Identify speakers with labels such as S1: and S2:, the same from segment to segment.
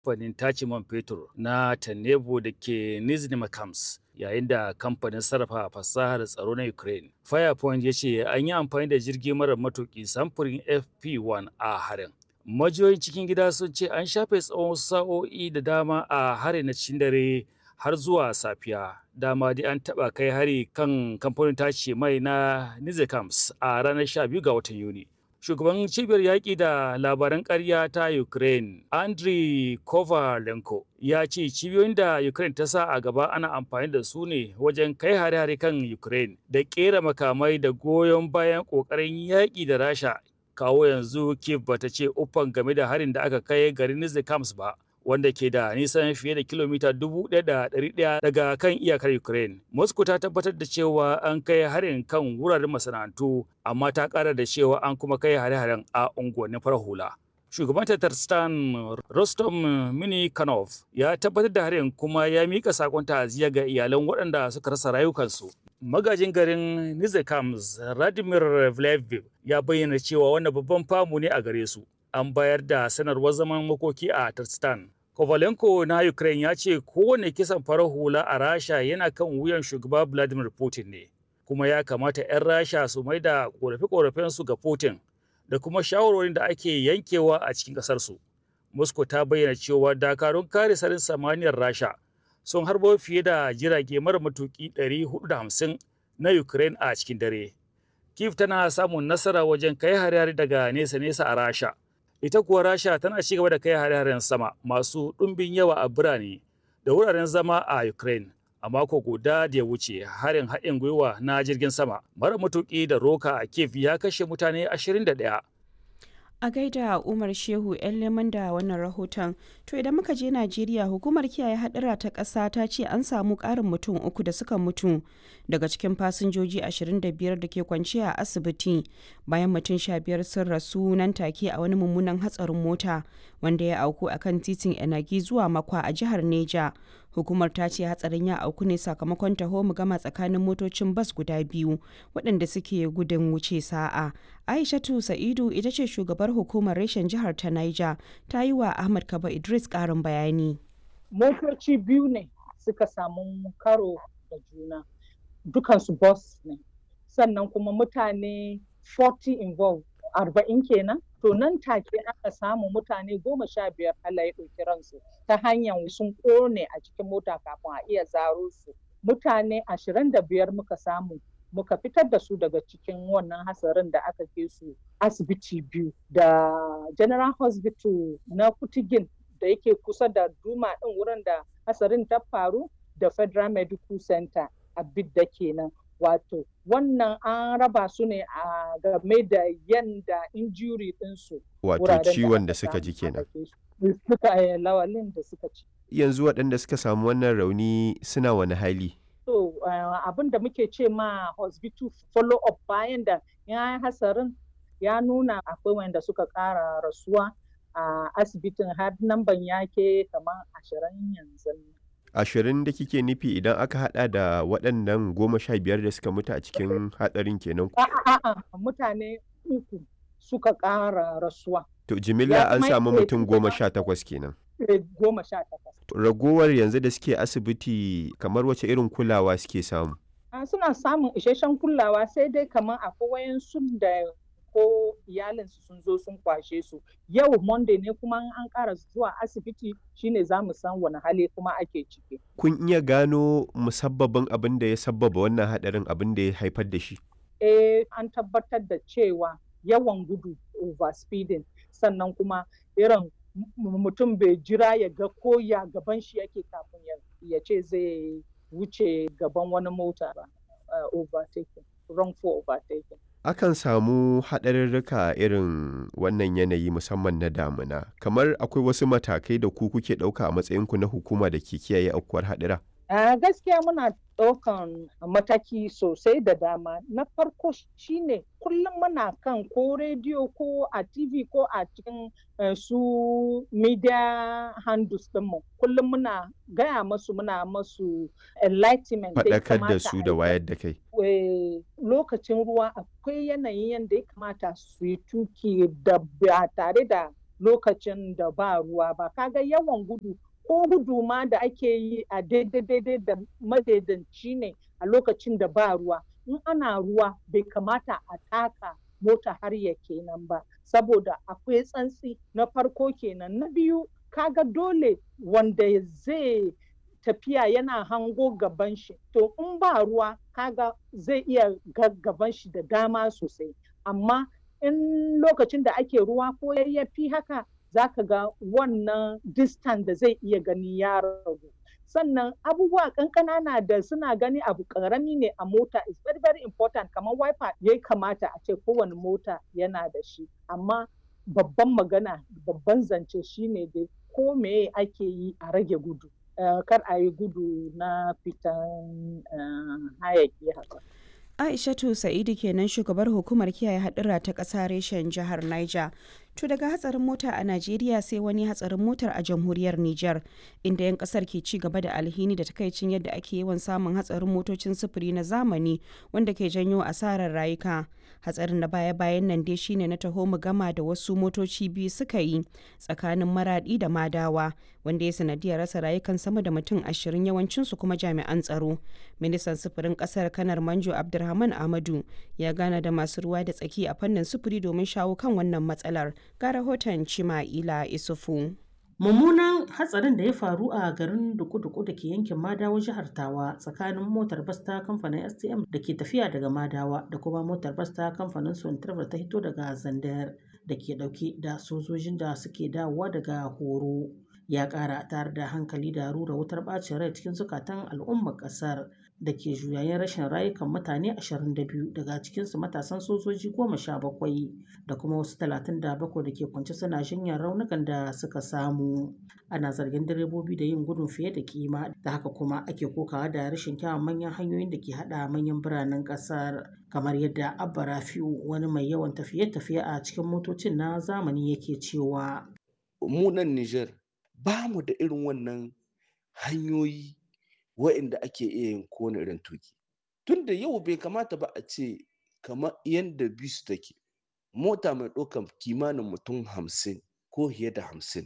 S1: kamfanin tace man fetur na Tanebo da ke Nizhny Makams yayin da kamfanin sarrafa fasahar tsaro na Ukraine. Firepoint ya ce an yi amfani da jirgi marar matuki samfurin FP1 a harin. Majiyoyin cikin gida sun ce an shafe tsawon sa'o'i da dama a harin na cikin dare har zuwa safiya. Dama dai an taɓa kai hari kan kamfanin tace mai na Nizhikams a ranar 12 ga watan Yuni. shugaban cibiyar yaƙi da labaran ƙarya ta Ukraine, Andriy Kovalenko, ya ce cibiyoyin da Ukraine ta sa a gaba ana amfani da su ne wajen kai hare-hare kan Ukraine da ƙera makamai da goyon bayan ƙoƙarin yaƙi da Rasha. Kawo yanzu Kiev bata ce uffan game da harin da aka kai garin Nizhikams ba. wanda ke da nisan fiye da kilomita 1,100 daga kan iyakar Ukraine. Moscow ta tabbatar da cewa an kai harin kan wuraren masana'antu, amma ta ƙara da cewa an kuma kai hare-haren a unguwannin farar hula. Shugaban Tatarstan Rostom Minikanov ya tabbatar da harin kuma ya mika sakon ta'aziyya ga iyalan waɗanda suka rasa rayukansu. Magajin garin Nizhikams Radimir Vleviv ya bayyana cewa wannan babban famu ne a gare su. an bayar da sanarwar zaman makoki a Tarstan. Kovalenko na Ukraine ya ce kowane kisan farar hula a Rasha yana kan wuyan shugaba Vladimir Putin ne, kuma ya kamata 'yan Rasha su mai da ƙorafe-ƙorafensu ga Putin da kuma shawarwarin da ake yankewa a cikin ƙasarsu. Moscow ta bayyana cewa dakarun kare sarin samaniyar Rasha sun harbo fiye da jirage mara matuƙi 450 na Ukraine a cikin dare. Kiev tana samun nasara wajen kai hare-hare daga nesa-nesa a Rasha. ita kuwa rasha tana ci gaba da kai hare-haren sama masu ɗumbin yawa a birane da wuraren zama a ukraine a mako guda da ya wuce harin haɗin gwiwa na jirgin sama mara matuƙi da roka a kiev ya kashe mutane 21
S2: a gaida umar shehu yan leman da wannan rahoton to idan muka je najeriya hukumar kiyaye hadura ta ƙasa ta ce an samu ƙarin mutum uku da suka mutu daga cikin fasinjoji 25 da ke kwanciya a asibiti bayan mutum 15 sun rasu nan take a wani mummunan hatsarin mota wanda ya auku a kan titin enagi zuwa makwa a jihar neja hukumar ta ce hatsarin ya auku ne sakamakon taho mu gama tsakanin motocin bas guda biyu waɗanda suke gudun wuce sa'a aishatu sa'idu ita ce shugabar hukumar reshen jihar ta niger ta yi wa ahmad kaba idris ƙarin bayani
S3: motoci biyu ne suka samu karo da juna dukansu bus ne sannan kuma mutane 40 involved arba'in kenan to nan take aka samu mutane goma sha biyar Allah ya ɗauki ransu ta hanyar sun ƙone a cikin mota kafin a iya zaro su mutane ashirin da biyar muka samu muka fitar da su daga cikin wannan hasarin da aka ke su asibiti biyu da general hospital na kutigin da yake kusa da duma ɗin wurin da hasarin ta faru da federal medical center a bidda kenan wato wannan an raba su ne a game da yanda injury ɗinsu
S4: wato ciwon da suka ji kenan
S3: suka lawalin da suka ci
S4: yanzu waɗanda suka samu wannan rauni suna wani hali
S3: so abin da muke ce ma hospital follow up bayan da ya hasarin ya nuna akwai wanda suka ƙara rasuwa a asibitin har namban yake kamar ashirin yanzu
S4: ashirin da kike nufi idan aka hada da waɗannan goma sha biyar da suka mutu a cikin hatsarin kenan
S3: a'a mutane uku suka ƙara rasuwa
S4: to jimilla an samu mutum goma sha takwas kenan
S3: goma sha takwas
S4: ragowar yanzu da suke asibiti kamar wace irin kulawa suke samu
S3: suna samun isasshen kulawa sai dai kamar akwai wayansu da ko iyalinsu sun zo sun kwashe su yau monday ne kuma an ƙara zuwa asibiti shine za mu san wani hali kuma ake ciki
S4: kun iya gano musabbabin abin da ya sabbaba wannan hadarin abin da ya haifar da shi
S3: eh an tabbatar da cewa yawan gudu overspeeding sannan kuma irin mutum bai jira ya ga ko ya gaban shi yake kafin ya ce zai wuce gaban wani mota ba overtaking wrongful overtaking
S4: akan samu haɗarurruka irin wannan yanayi musamman na damuna kamar akwai wasu matakai da ku kuke ɗauka a matsayinku na hukuma da ke kiyaye aukuwar haɗura
S3: Uh, gaskiya muna ɗaukan mataki sosai da dama na farko shine kullum muna kan ko rediyo ko a tv ko a cikin uh, su media handles ɗinmu kullum muna gaya masu muna masu enlightenment
S4: faɗakar da su da wayar da kai
S3: lokacin ruwa akwai yanayin yadda ya kamata su yi tuki da ba tare da lokacin da ba ruwa ba kaga yawan gudu ko gudu ma da ake yi a daidai da madaidanci ne a lokacin da ba ruwa in ana ruwa bai kamata a taka mota har ya kenan ba saboda akwai tsantsi na farko kenan na biyu kaga dole wanda zai tafiya yana hango gaban shi to in ba ruwa kaga zai iya gaban shi da dama sosai amma in lokacin da ake ruwa ko yayyafi haka zaka ga wannan distance da zai iya gani ya ragu sannan abubuwa kankana na da suna gani abu karami ne a mota is very very important kamar wiper ya kamata a ce kowane mota yana da shi amma babban magana babban zance shine dai ko me ake yi a rage gudu uh, kar a yi gudu na fitan uh, hayaki haka
S2: Aishatu Sa'idu kenan shugabar hukumar kiyaye hadura ta ƙasa reshen jihar Niger. To daga hatsarin mota a Najeriya sai wani hatsarin motar a jamhuriyar Nijar inda 'yan kasar ke ci gaba da alhini da takaicin yadda ake yawan samun hatsarin motocin sufuri na zamani wanda ke janyo asarar rayuka. Hatsarin na baya-bayan nan dai shine na taho mu gama da wasu motoci biyu suka yi tsakanin maradi da madawa wanda ya sanadiyar rasa rayukan sama da mutum ashirin yawancinsu kuma jami'an tsaro. Ministan sufurin kasar kanar Manjo Abdulrahman Ahmadu ya gana da masu ruwa da tsaki a fannin sufuri domin shawo kan wannan matsalar. ga rahoton Cima'ila Isufu.
S5: Mummunan hatsarin da ya faru a garin Duku-Duku da ke yankin Madawa jihar Tawa tsakanin motar bas ta kamfanin STM da ke tafiya daga Madawa da kuma motar bas ta kamfanin Sontravel ta hito daga Zandar da ke dauke da sojojin da suke dawowa daga horo. Ya ƙara tare da hankali da rura wutar ɓacin rai cikin zukatan al'ummar ƙasar da ke juyayen rashin rayukan mutane 22 daga cikinsu matasan sojoji 17 da kuma wasu 37 da ke kwance suna jinyar raunukan da suka samu. Ana zargin direbobi da yin gudun fiye da kima da haka kuma ake kokawa da rashin kyawun manyan hanyoyin da ke hada manyan biranen ƙasar kamar yadda Abba Rafi'u wani mai yawan tafiye-tafiye a cikin motocin na zamani yake cewa.
S6: Mu nan Nijar ba mu da irin wannan hanyoyi wa'inda ake iya yin kowane irin tuki tunda yau bai kamata ba a ce kamar yadda bisu take mota mai ɗaukar kimanin mutum hamsin ko fiye da hamsin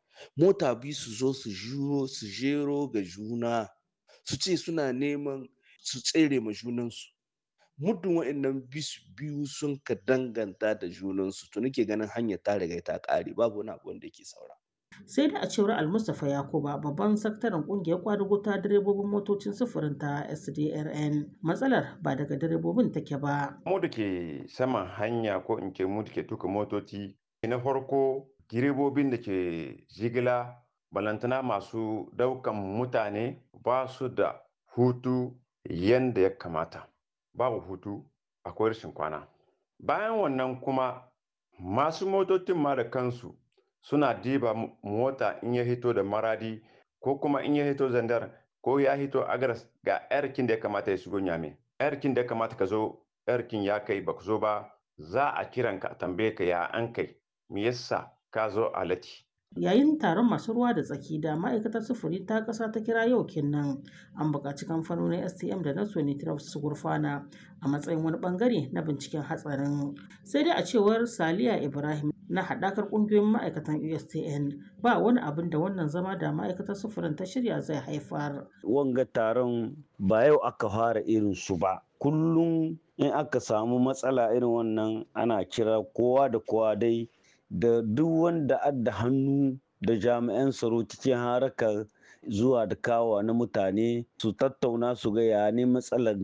S6: mota biyu su zo su juro su jero ga juna su ce suna neman su tsere ma junansu muddin wa'annan bisu biyu sun ka danganta da junansu to nake ganin hanyar ta riga ta ƙare babu wani abu wanda yake saura
S5: sai da a cewar almustapha yakuba babban sakataren kungiyar kwadugo ta direbobin motocin sufurin ta sdrn matsalar ba daga direbobin take ba
S7: mu da ke saman hanya ko in ke mu da ke tuka motoci na farko direbobin da ke jigila balantana masu daukan mutane ba su da hutu yadda ya kamata babu hutu akwai rashin kwana bayan wannan kuma masu motocin ma da kansu suna diba mota in ya hito da maradi ko kuma in ya hito zandar ko ya hito agaras ga yarkin da ya kamata ya shigo nyame yarkin da ya kamata ka zo yarkin ya kai ba zo ba za a kiran ka tambaye ka ya an kai me yasa ka zo a lati
S5: yayin taron masu ruwa da tsaki da ma'aikatar sufuri ta ƙasa ta kira yau kenan an buƙaci kamfanonin stm da na sonitraf su gurfana a matsayin wani bangare na binciken hatsarin sai dai a cewar saliya ibrahim na haɗakar ƙungiyoyin ma'aikatan ustn ba wani abin da wannan zama da ma'aikatar sufurin ta shirya zai haifar
S8: wanga taron ba yau aka fara irin su ba kullum in aka samu matsala irin wannan ana kira kowa da kowa dai da duk wanda adda hannu da jami'an tsaro cikin harakar zuwa da kawa na mutane su tattauna su ga ya ne matsalar